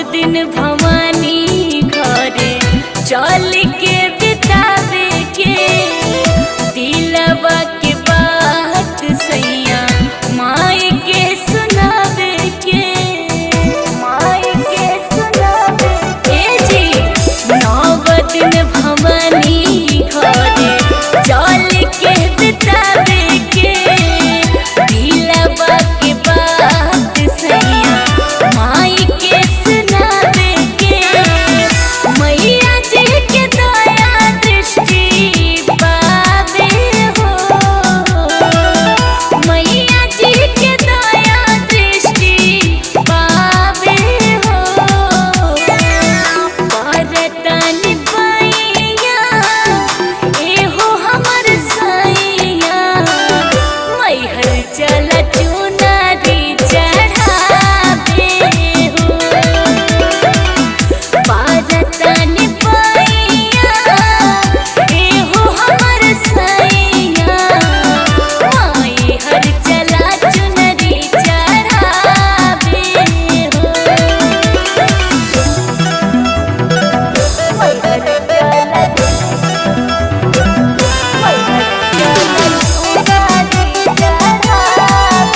दिन भवानी घरे चल के बितावे के दिलवा के बात सैया माई के सुनावे के माई के सुनावे के जी नव दिन भवानी घरे चल के बितावे के दिलवा के बात सैया माई के सुनावे के मैया जी के दया दृष्टि पावे हो मैया जी के दया दृष्टि पावे हो परतन पैया एहो हमर सैया मैहर चल चुनरी चढ़ावे हो पारतन पैया एहो हमर सैया माई हर चला चुनरी चढ़ावे हो मैहर चला मैहर चला चुनरी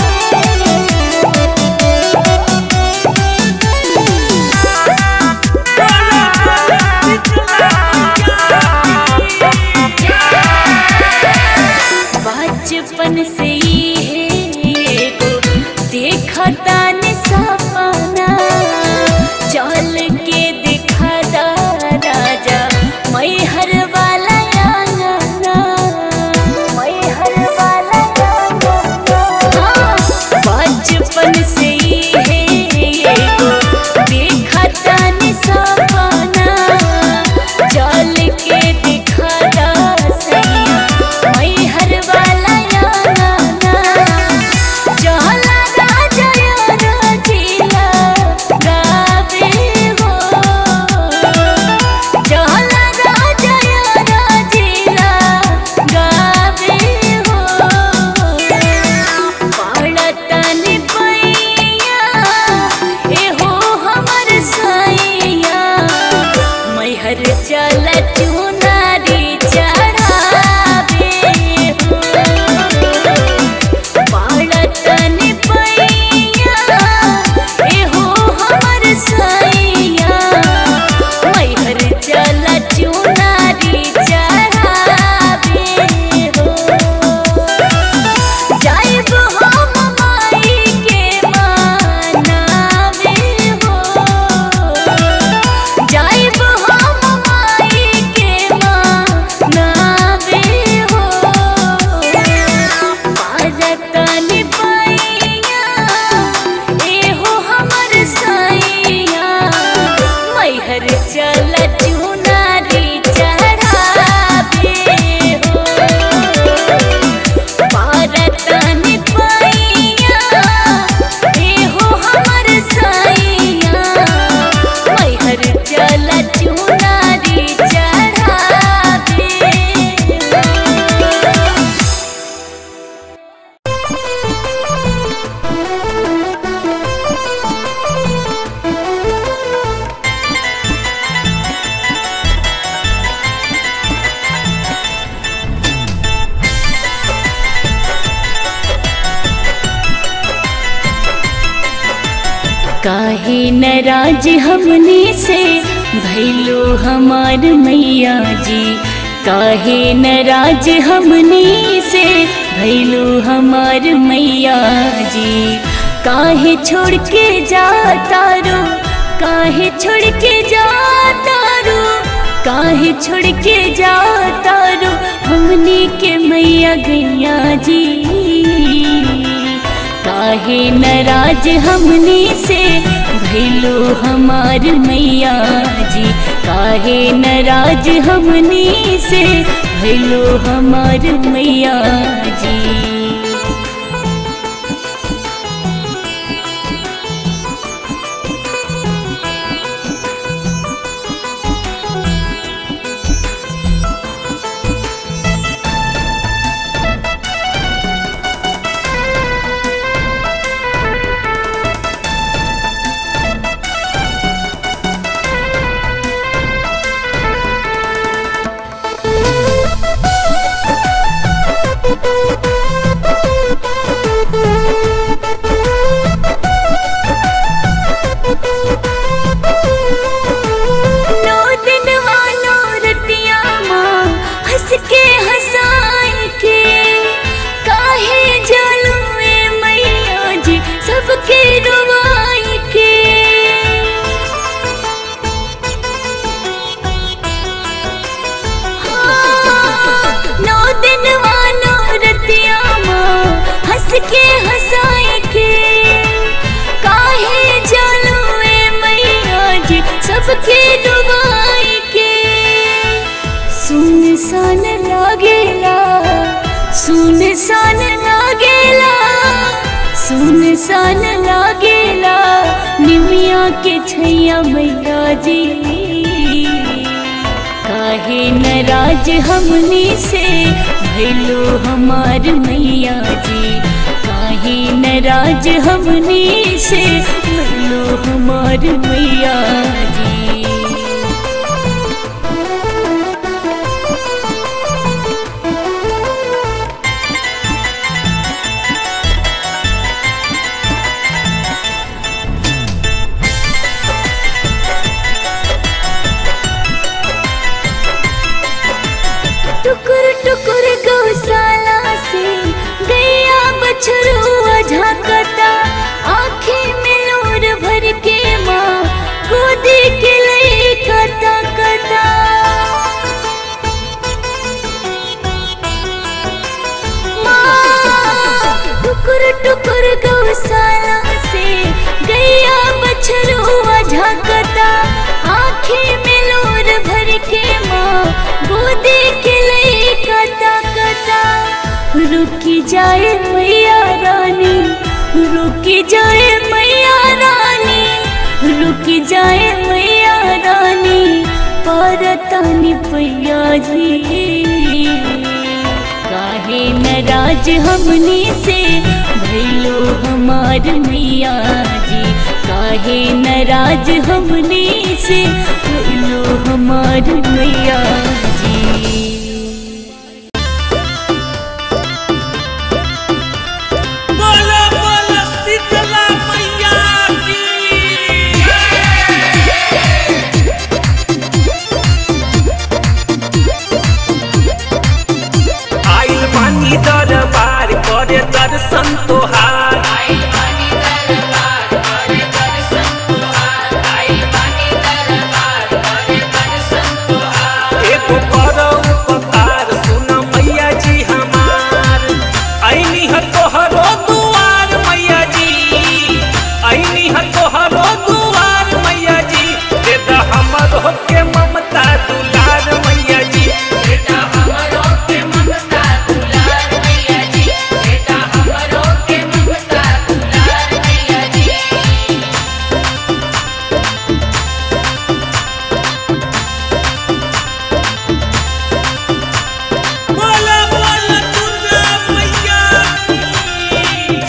बचपन से ही है एगो देखता ने सपना चल के दिखा दा राजा मैहर वाला आंगना मैहर वाला आंगना हाँ, बचपन से ही है एगो देखता ने सपना चल के दिखा दा सैया मैहर वाला आंगना चला राजा रचिला गावे हो चला राजा रचिला गावे हो पड़तन पैया एहो हमर सैया मैहर चल चुनारी चढ़ावे हो पड़तन पैया एहो हमर सैया मैहर चल चुनारी चढ़ावे हो जाइब हम माई के मनावे हो जाइब हम माई के मनावे हो पारतन पैया एहो हमर सैया मैहर चल चुनारी चढ़ावे हो पारतन पैया एहो हमर सैया मैहर चल चुनारी चढ़ावे काहे नाराज हमने से भैलो हमार मैया जी काहे नाराज हमने से भैलो हमार मैया जी काहे छोड़ के जाता रो काहे छोड़ के जाता रो काहे छोड़ के जाता रो हमने के मैया गैया जी काहे नाराज हमने से भैलो हमार मैया जी काहे नाराज हमने से भैलो हमार मैया जी सुनसान लागेला सुनसान लागेला निमिया के छैया मैया जी काहे नाराज हमनी से भैलो हमार मैया जी काहे नाराज हमनी से भैलो हमार मैया जी टुकुर टुकुर गौशाला से गैया बछरुआ झांकता आँखें में लोर भर के माँ गोदी के लिए कता कता माँ टुकुर टुकुर गौशाला से गैया बछरुआ झांकता आँखें में लोर भर के माँ गोदी के लिए कता कता रुकी जाए मैया रानी रुकी जाए मैया रानी रुकी जाए मैया रानी परतानी पैया जी काहे नाराज हमनी से भैलो हमार मैया जी काहे नाराज हमनी से भैलो हमार मैया जी बोलो बोलो शीतला मैया की आइल बानी दरबार करे दर्शन तोहार एगो करो उपकार सुन मैया जी हमार ऐनी ह तोहरो दुआर मैया जी ऐनी ह तोहरो दुआर मैया जी दे द हमरो के ममता दुलार मैया जी बोला बोला दुर्गा मैया की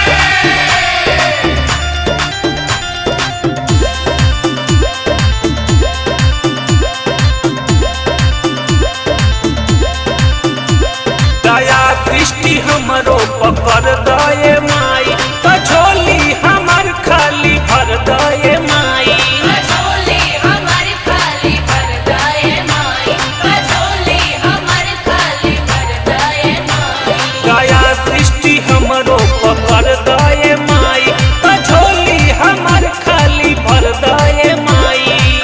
दया दृष्टि हमरो पकड़ दए माई तो झोली हमर खाली भर दए माई दया दृष्टि हमरो पकड़ दए माई तो झोली हमर खाली भर दए माई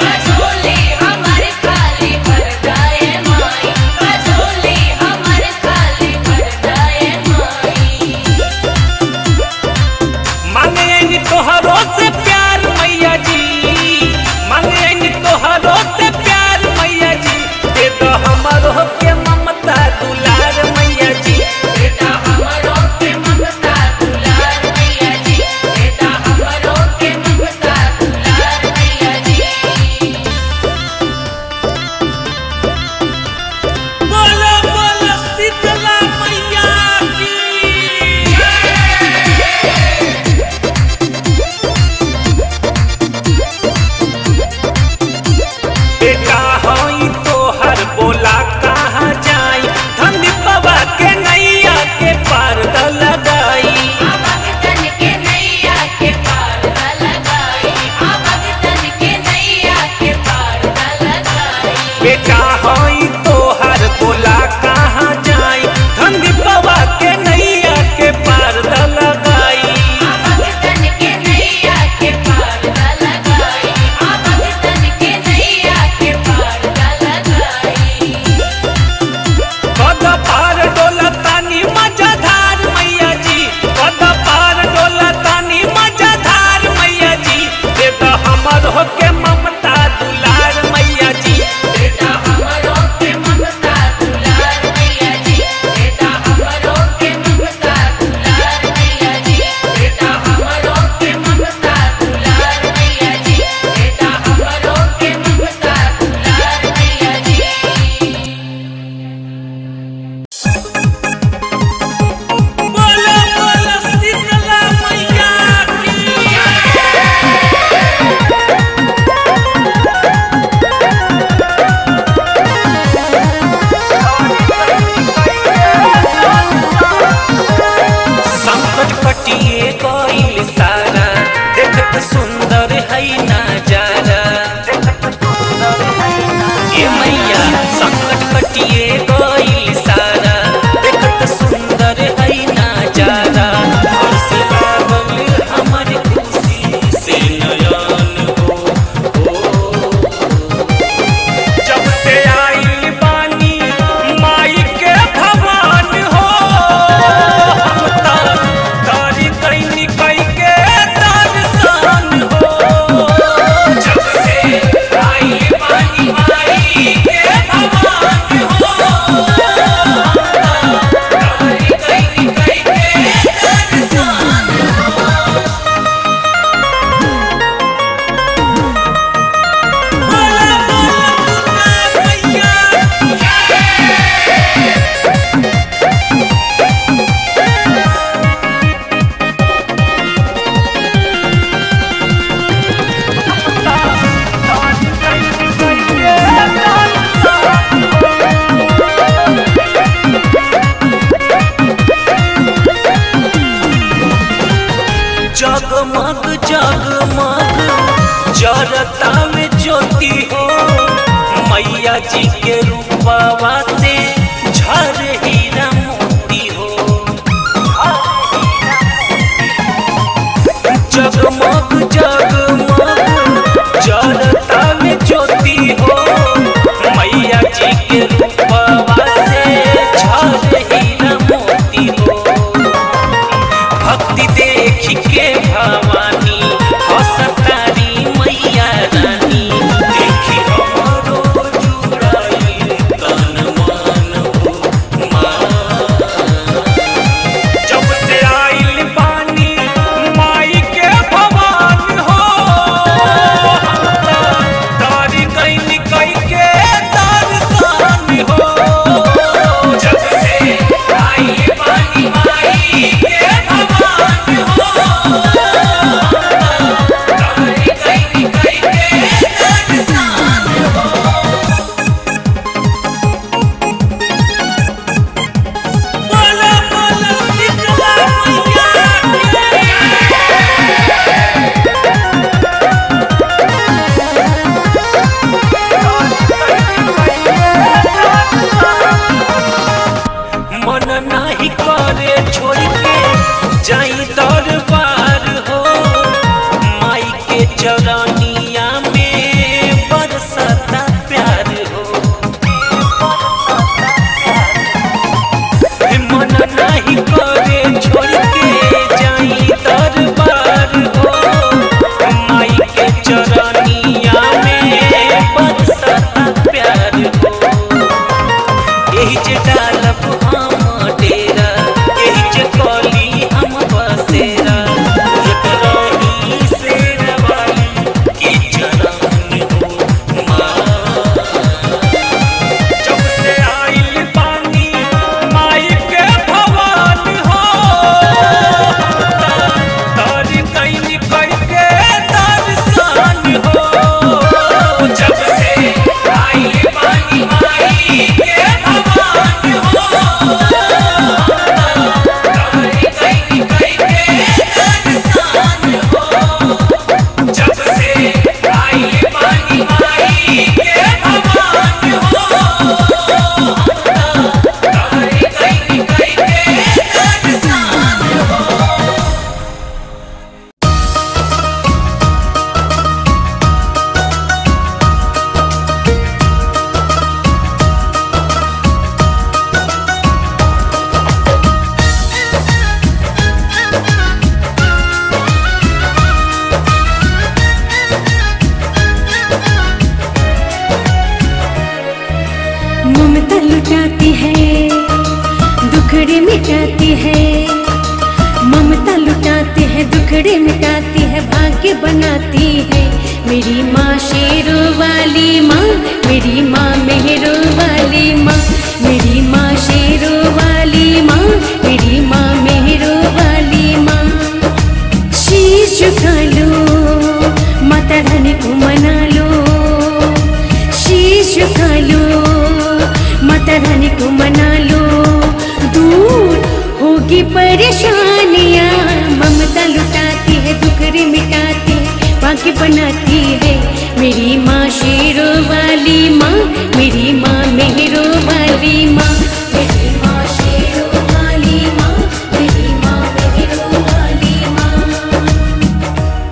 मांगे तोहरो से प्यार मैया जी मांगे तोहरो से प्यार मैया जी दे दो हमरो के ममता दुलार मैया जी बोलो बोलो शीतला मैया की बेटा हई तोहर बोला कहाँ जाई धन बाबा के नैया के पार द लगाई बेटा हई तोहर बोला कहाँ जाई धन बाबा के नैया के पार द लगाई कद पार डोला तानी मजाधार मैया जी कद पार डोला तानी मजाधार मैया जी दे द हमर हो के ममता दुलार मैया जी हमरो के ममता दुलार मैया जी बेटा हमरो के ममता हई नजारा ए मैया संकट कटिए गइल सारा देखत सुंदर हई नजारा और से लागल हमर खुशी से नयन हो हो जब से आई बानी माई के भगवान हो हम ता तारी कैनी कई के दर्शन हो जब से आई बानी माई के भगवान हो हम ता तारी कैनी कई के दर्शन बोला बोला मैया जगमग जगमग जरता में ज्योति हो मैया जी के रूपवा से झर हीरा मोती हो जगमग जगमग जरता में ज्योति हो मैया जी के रूपवा से झर हीरा मोती हो भक्ति देखी के भवानी हसतारी मैया रानी देखी हमरो जुड़ाई तन मन हो माँ जब से आइल बानी माई के भगवान हो हम ता तारी कैनी कई के दर्शन हो जब से आइल बानी माई के भगवान हो हम ता तारी कैनी कई के दर्शन हो बोला बोला शीतला मन नाही करे छोड़ के जाई दरबार हो माई के चरनिया में बरसता प्यार हो मन नाही करे छोड़ के जाई दरबार हो माई के चरनिया में बरसता प्यार हो एही जे डालब हम डेरा एही जे कली हम बसेरा एक रही शेरवाली की चरण हो माँ जब से आइल पानी माई के भगवान हो तारी कैनी कई के दर्शन हो जब से आइल पानी माई के भगवान हो तारी कैनी कई के दर्शन हो जब से आइल पानी माई के भगवान हो तारी कैनी कई के दर्शन हो ममता लुटाती है दुखड़े मिटाती है ममता लुटाती है दुखड़े मिटाती है भाग्य बनाती है मेरी माँ शेरो वाली माँ मेरी माँ मेहरो वाली माँ मेरी माँ शेरो वाली माँ मेरी माँ मेहरो वाली माँ शीश झुका लो माता रानी को मना लो शीश झुका लो माता रानी को मना लो दूर होगी परेशानियाँ ममता लुटाती है दुखरे मिटाती है भाग्य बनाती है मेरी माँ शेरों वाली माँ मेरी माँ मेहरों वाली माँ मेरी माँ शेरों वाली माँ मेरी माँ मेहरों वाली माँ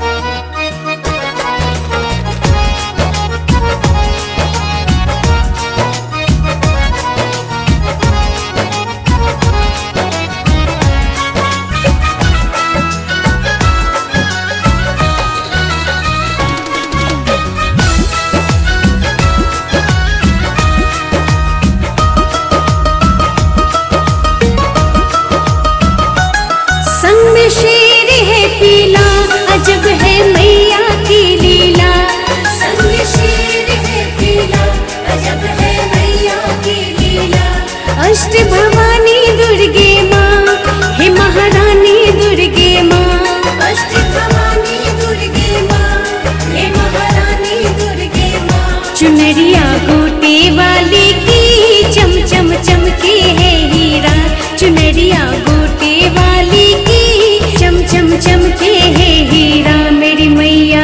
संग में शेर है पीला अजब है मैया की लीला संग में शेर है पीला अजब है मैया की लीला अष्ट भवानी दुर्गे माँ हे महारानी दुर्गे माँ अष्ट भवानी दुर्गे माँ हे महारानी दुर्गे माँ चुनरिया गोटे वाली की चम चम चमके है हीरा चुनरिया गोटे वाली की चम चम चमके है हीरा मेरी मैया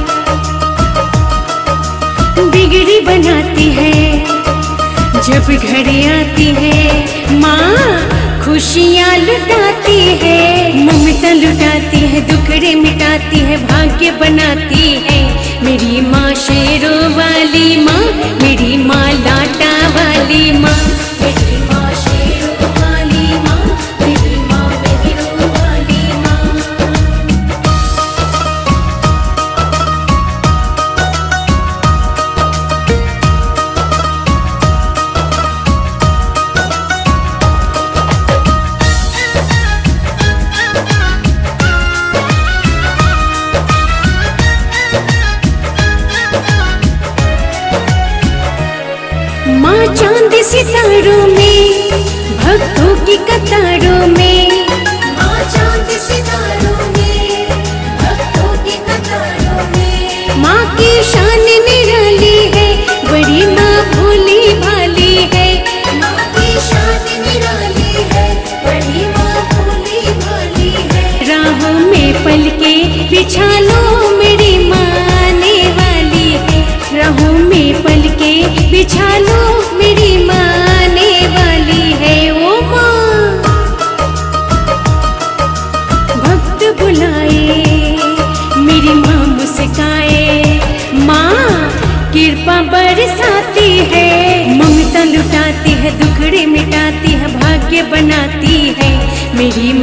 बिगड़ी बनाती है जब घर आती है माँ खुशियाँ लुटाती है ममता लुटाती है दुखड़े मिटाती है भाग्य बनाती है मेरी माँ शेरों वाली माँ मेरी माँ लाटा वाली माँ मेरी माँ शेरों वाली माँ मेरी माँ मेहरों वाली माँ माँ चांद सितारों में भक्तों की कतारों में माँ चांद सितारों में भक्तों की कतारों में माँ की शान निराली है बड़ी माँ भोली भाली है माँ की शान निराली है बड़ी माँ भोली भाली है राहों में पलके बिछा लो मेरी माँ आने वाली है राहों में पलके बिछा लो मेरी माँ आने वाली है ओ माँ भक्त बुलाए मेरी माँ मुस्काए माँ कृपा बरसाती है ममता लुटाती है दुखड़े मिटाती है भाग्य बनाती है मेरी